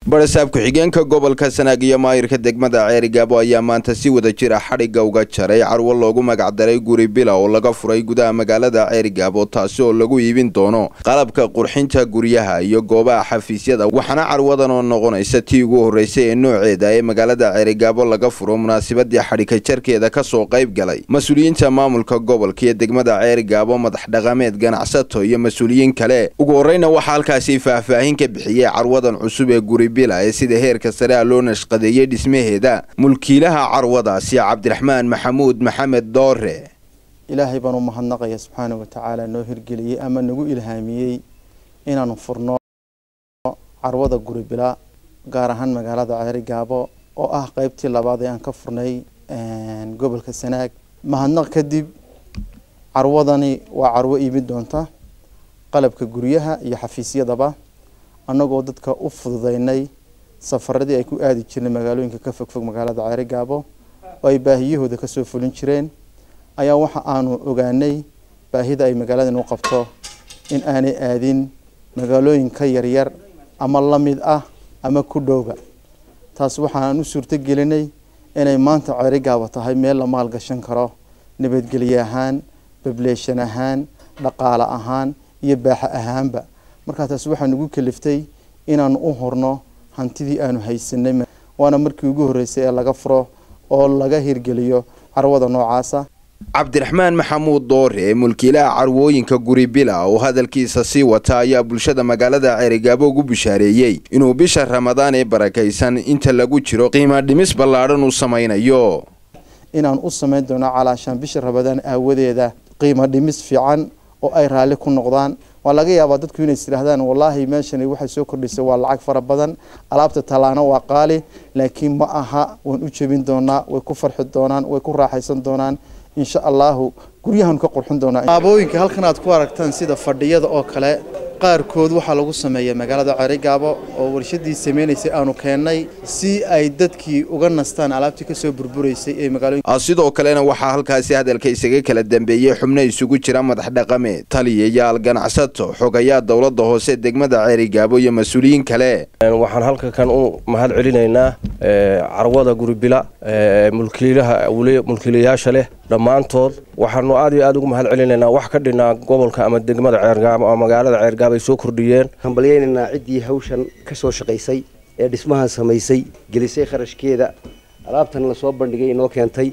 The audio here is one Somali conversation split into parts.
barasaab ku-xigeenka gobolka sanaag iyo maayirka degmada ceerigaabo ayaa maanta si wada jir ah xadhigga uga jaray carwo loogu magacdaray guri bila oo laga furay gudaha magaalada ceerigaabo taasi oo lagu iibin doono qalabka qurxinta guryaha iyo goobaha xafiisyada waxaana carwadan oo noqonaysa tii ugu horreysay ee nooceeda ee magaalada ceerigaabo laga furo munaasabadii xadhigka jarkeeda kasoo qayb galay mas-uuliyiinta maamulka gobolka iyo degmada ceerigaabo madax dhaqameed ganacsato iyo mas-uuliyiin kale ugu horreyna waxaa halkaasi faahfaahin ka bixiyey carwadan cusub ee guri ee sida heerka sare a loo nashqadeeyey dhismaheeda mulkiilaha carwadaasi cabdiraxmaan maxamuud maxamed doore ilaahay baan u mahadnaqaya subxaana wa tacaala noo hirgeliyey ama nagu ilhaamiyey inaanu furno carwada guri bila gaar ahaan magaalada ceerigaabo oo ah qeybtii labaad ee aan ka furnay gobolka sanaag mahadnaq kadib carwadani waa carwo iibin doonta qalabka guryaha iyo xafiisyadaba annagoo dadka u fududeynay safaradii ay ku aadi jirnay magaalooyinka ka fogfog magaalada ceerigaabo oo ay baahiyahooda kasoo fulin jireen ayaa waxa aanu ogaanay baahida ay magaaladan u qabto in aanay aadin magaalooyin ka yaryar ama la mid ah ama ku dhowba taas waxaan u suurto gelinay inay maanta ceerigaabo tahay meel la maalgashan karo nabadgelye ahaan bableeshan ahaan dhaqaale ahaan iyo baaxa ahaanba markaa taas waxaa nagu kaliftay inaanu u horno hantidii aanu haysanay waana markii ugu horreysay ee laga furo oo laga hirgeliyo carwada noocaasa cabdiraxmaan maxamuud doore ee mulkiilaha carwooyinka guri bila oo hadalkiisa sii wata ayaa bulshada magaalada ceerigaabo ugu bishaareeyey inuu bisha ramadaan ee barakaysan inta lagu jiro qiima dhimis ballaadhan uu samaynayo inaan u samayn doono calaashaan bisha ramadaan aawadeeda qiimo dhimis fiican oo ay raalli ku noqdaan waa laga yaabaa dadku inay istidhaahdaan wallaahi meeshani waxay soo kordhisay waa lacag fara badan alaabta talaana waa qaali laakiin ma aha waan u jebin doonaa way ku farxi doonaan way ku raaxaysan doonaan insha allahu guryahan ka qurxin doonaa alaabooyinka halkan aad ku aragtaan sida fadhiyada oo kale qaarkood waxaa lagu sameeya magaalada ceerigaabo oo warshadii sameynaysay aanu keennay si ay dadkii uga nastaan alaabtii kasoo burburaysay ee magaalooyinka sidoo kalena waxaa halkaasi hadalka isaga kala dambeeyey xubno isugu jira madax dhaqameed taliyayaal ganacsato xogayaa dowladda hoose degmada ceerigaabo iyo mas-uuliyiin kale waxaan halka kan u mahad celinaynaa carwada guribila mulkiilaha mulkiilayaasha leh dhammaantood waxaanu aad iyo aad ugu mahad celinaynaa wax ka dhinaa gobolka ama degmada ceergaabo ama magaalada ceergaabo ay soo kordhiyeen hambalyaynaynaa ciddii hawshan ka soo shaqaysay ee dhismahan samaysay gelisay kharashkeeda alaabtan lasoo bandhigay inoo keentay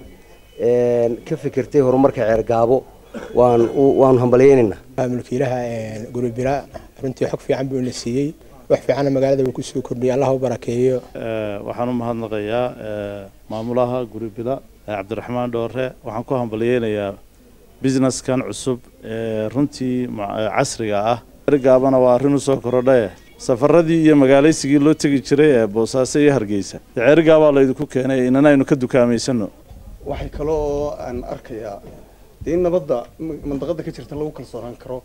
ka fikirtay horumarka ceergaabo waan waanu hambalyaynaynaa mulkiilaha guribila runtii xog fiican buu ina siiyey wax fiicanna magaalada uu kusoo kordhiyay allah u barakeeyo waxaan u mahadnaqayaa maamulaha guribila cabdiraxmaan dhoore waxaan ku hambalyeynayaa businesskan cusub ee runtii casriga ah gaabana waa arrin usoo korodhae safaradii iyo magaalaysigii loo tegi jiray ee boosaaso iyo hargeysa ceerigaabaa laydinku keenay inana aynu ka dukaamaysanno waxay kale oo aan arkayaa dee in nabadda mandaqada ka jirta lagu kalsoonaan karo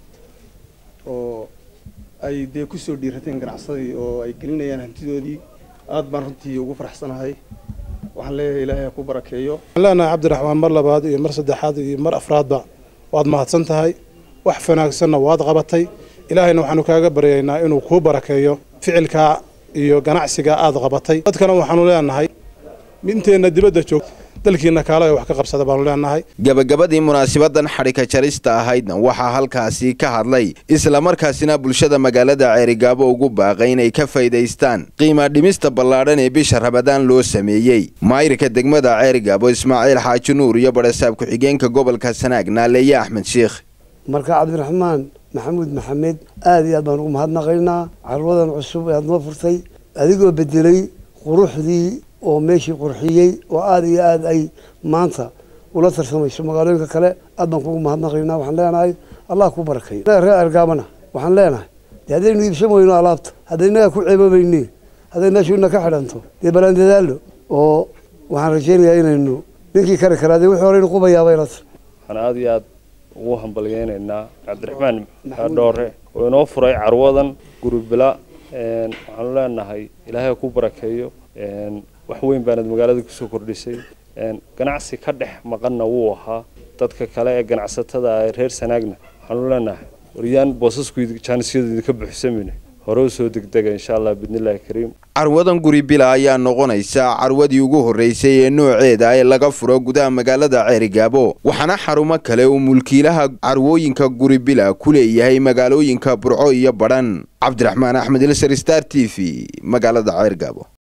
oo ay dee kusoo dhiirateen ganacsadii oo ay gelinayaan hantidoodii aad baan runtii ugu faraxsanahay waxaan leeyahay ilaahay ha ku barakeeyo waxaan leenahay cabdiraxmaan mar labaad iyo mar saddexaad iyo mar afraadba waad mahadsan tahay wax wanaagsanna waad qabatay ilaahayna waxaanu kaaga baryaynaa inuu kuu barakeeyo ficilkaa iyo ganacsigaa aad qabatay dadkana waxaanu leenahay inteenna dibadda joogta dalkiina kaale wax ka qabsada baanu leenahay gabagabadii munaasabadan xadhika jarista ahaydna waxaa halkaasi ka hadlay islamarkaasina bulshada magaalada ceerigaabo ugu baaqay inay ka faa'iidaystaan qiima dhimista ballaadhan ee bisha rabadaan loo sameeyey maayirka degmada ceerigaabo ismaaciil xaaji nuur iyo barasaab ku-xigeenka gobolka sanaag naaleeye axmed sheikh marka cabdiraxmaan maxamuud maxamed aada iyo aad baan ugu mahadnaqaynaa carwadan cusub ee aad noo furtay adigoo bedelay quruxdii oo meeshii qurxiyey oo aada iyo aada ay maanta ula tarsamayso magaalooyinka kale aad baan kugu mahadnaqaynaa waxaan leenahay allah ku barakeeyo reer ergaabana waxaan leenahay dee haddaynu iibsan weyno alaabta haddaynaga ku ceeboobayni hadday meeshuina ka xidhanto dee balaan dadaalo oo waxaan rajaynayaa inaynu ninkii kari karaa dee wixii hore inu qubayaaba ilata waxaan aada iyo aad ugu hambalyeynaynaa cabdiraxmaan dhoore oo inoo furay carwadan guribila waxaanu leenahay ilaahay ku barakeeyo wax weyn baanad magaalada kusoo kordhisay ganacsi ka dhex maqanna wuu ahaa dadka kale ee ganacsatada reer sanaagna waxaanu leenahay waryaan boosasku jaanisyadu idinka buuxsamine hore usoo degdega insha allah bidnillahi kariim carwadan guri bila ayaa noqonaysa carwadii ugu horreysay ee nooceeda ee laga furo gudaha magaalada ceerigaabo waxaana xarumo kale uu mulkiilaha carwooyinka guri bila ku leeyahay magaalooyinka burco iyo badhan cabdiraxmaan axmed ilsar star t v magaalada ceergaabo